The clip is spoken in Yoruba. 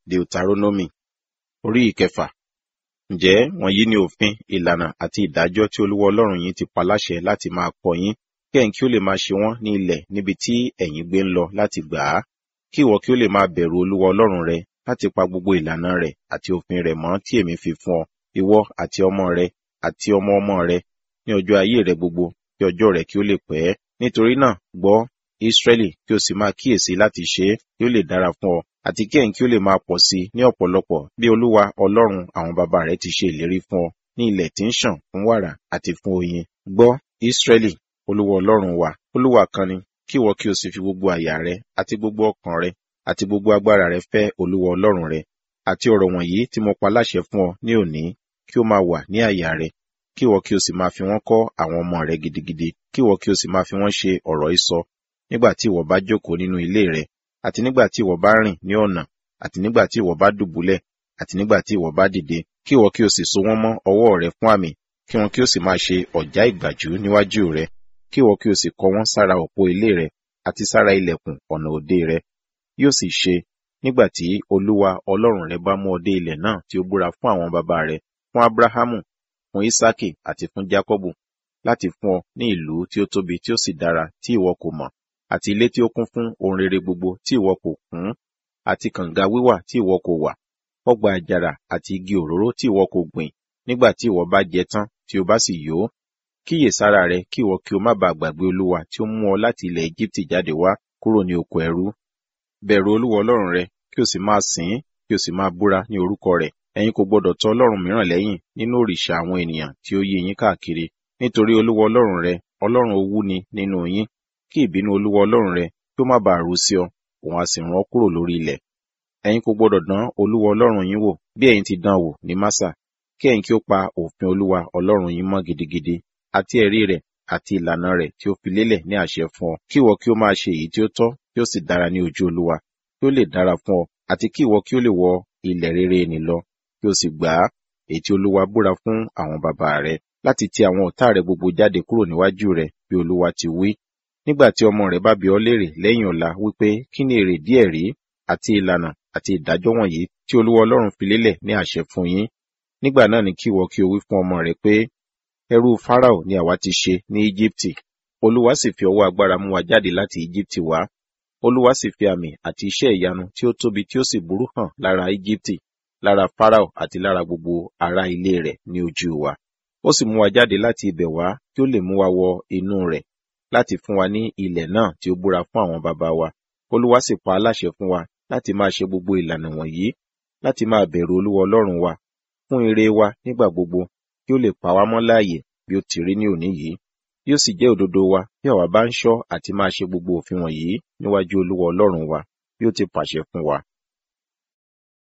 Deuteronomy orí ìkẹfà. Ǹjẹ́ wọ̀nyí ni òfin, ìlànà àti ìdájọ́ tí Olúwa Ọlọ́run yín ti pa láṣẹ láti máa kọ́ yín, kí ẹ̀yin kí ó lè máa ṣe wọ́n ní ilẹ̀ níbi tí ẹ̀yin gbé ń lọ láti gbà á, kí ìwọ kí ó lè máa bẹ̀rù Olúwa Ọlọ́run rẹ láti pa gbogbo ìlànà rẹ̀ àti òfin rẹ̀ mọ́ tí èmi fi fún ọ, ìwọ àti ọmọ rẹ àti ọmọ ọmọ rẹ ní ọjọ́ ayé rẹ gbogbo, kí ọjọ́ rẹ kí ó lè pẹ́. Nítorí náà, gbọ́, Ísírẹ́lì, kí o sì máa kíyèsí láti ṣe é, kí ó lè dára fún ọ, àti kí ẹ̀yin kí ó lè máa pọ̀ sí i ní ọ̀pọ̀lọpọ̀ bí Olúwa Ọlọ́run àwọn baba rẹ ti ṣe ìlérí fún ọ ní ilẹ̀ tí ń ṣàn fún wàrà àti fún oyin. Gbọ́, Ísírẹ́lì, Olúwa Ọlọ́run wa, Olúwa kan ni, kí ìwọ kí o sì fi gbogbo àyà rẹ àti gbogbo ọkàn rẹ àti gbogbo agbára rẹ fẹ́ Olúwa Ọlọ́run rẹ. Àti ọ̀rọ̀ wọ̀nyí tí mo pa láṣẹ fún ọ ní òní, kí ó máa wà ní àyà rẹ, kí ìwọ kí o sì máa fi wọ́n kọ́ àwọn ọmọ rẹ gidigidi, kí ìwọ kí o sì máa fi wọ́n ṣe ọ̀rọ̀ ìsọ nígbà tí ìwọ bá jókòó nínú ilé rẹ, àti nígbà tí ìwọ bá rìn ní ọ̀nà, àti nígbà tí ìwọ bá dùbúlẹ̀, àti nígbà tí ìwọ bá dìde, kí ìwọ kí o sì so wọ́n mọ́ ọwọ́ rẹ fún àmì, kí wọn kí ó sì máa ṣe ọ̀já ìgbàjú níwájú rẹ, kí ìwọ kí o sì kọ wọ́n sára òpó ilé rẹ àti sára ilẹ̀kùn ọ̀nà òde rẹ. Yóò sì ṣe nígbà tí Olúwa Ọlọ́run rẹ bá mú ọ dé ilẹ̀ náà tí ó búra fún àwọn baba rẹ, fún Ábúráhámù, fún Ísákì àti fún Jákọ́bù, láti fún ọ ní ìlú tí ó tóbi tí ó sì dára tí ìwọ kò mọ̀, àti ilé tí ó kún fún ohun rere gbogbo tí ìwọ kò kún, àti kànga wíwà tí ìwọ kò wà, ọgbà àjàrà àti igi òróró tí ìwọ kò gbìn, nígbà tí ìwọ bá jẹ tán tí o bá sì yó. Kíyèsára rẹ kí ìwọ kí o má baà gbàgbé Olúwa tí ó mú ọ láti ilẹ̀ Égíptì jáde wá kúrò ní oko ẹrú. Bẹ̀rù Olúwa Ọlọ́run rẹ, kí o sì máa sìn ín, kí o sì máa búra ní orúkọ rẹ̀. Ẹ̀yin kò gbọdọ̀ tọ Ọlọ́run mìíràn lẹ́yìn nínú òrìṣà àwọn ènìyàn tí ó yí yín káàkiri, nítorí Olúwa Ọlọ́run rẹ, Ọlọ́run owú ni nínú yín. Kí ìbínú Olúwa Ọlọ́run rẹ kí ó má baà ru sí ọ, òun a sì rán ọ kúrò lórí ilẹ̀. Ẹ̀yin kò gbọdọ̀ dán Olúwa Ọlọ́run yín wò bí ẹ̀yin ti dán wò ní Másà, kí ẹ̀yin kí ó pa òfin Olúwa Ọlọ́run yín mọ́ gidigidi, àti ẹ̀rí rẹ̀ àti ìlànà rẹ̀ tí ó fi lélẹ̀ ní àṣẹ fún ọ. Kí ìwọ kí ó máa ṣe èyí tí ó tọ́, kí ó sì dára ní ojú Olúwa, kí ó lè dára fún ọ, àti kí ìwọ kí ó lè wọ ilẹ̀ rere nì lọ, kí o sì gbà á, èyí tí Olúwa búra fún àwọn baba rẹ, láti ti àwọn ọ̀tá rẹ gbogbo jáde kúrò níwájú rẹ, bí Olúwa ti wí. Nígbà tí ọmọ rẹ bá bi ọ́ léèrè lẹ́yìn ọ̀la wípé kí ni èrè díẹ̀ rí àti ìlànà àti ìdájọ́ wọ̀nyí tí Olúwa Ọlọ́run fi lélẹ̀ ní àṣẹ fún yín. Nígbà náà ni kí ìwọ kí o wí fún ọmọ rẹ pé, ẹrú Fáráò ni àwa ti ṣe ní Íjíbítì. Olúwa sì fi ọwọ́ agbára mú wa jáde láti Íjíbítì wá. Olúwa sì fi àmì àti iṣẹ́ ìyanu tí ó tóbi tí ó sì burú hàn lára Íjíbítì, lára Fáráò àti lára gbogbo ará ilé rẹ̀ ní ojú wa. Ó sì mú wa jáde láti ibẹ̀ wá kí ó lè mú wa wọ inú rẹ̀ láti fún wa ní ilẹ̀ náà tí ó búra fún àwọn baba wa. Olúwa sì pa á láṣẹ fún wa láti máa ṣe gbogbo ìlànà wọ̀nyí, láti máa bẹ̀rù Olúwa Ọlọ́run wa fún ire wa nígbà gbogbo, kí ó lè pa wá mọ́ láàyè bí ó ti rí ní òní yìí. Yóò sì jẹ́ òdodo wa bí àwa bá ń ṣọ́ àti máa ṣe gbogbo òfin wọ̀nyí níwájú Olúwa Ọlọ́run wa bí ó ti pàṣẹ fún wa.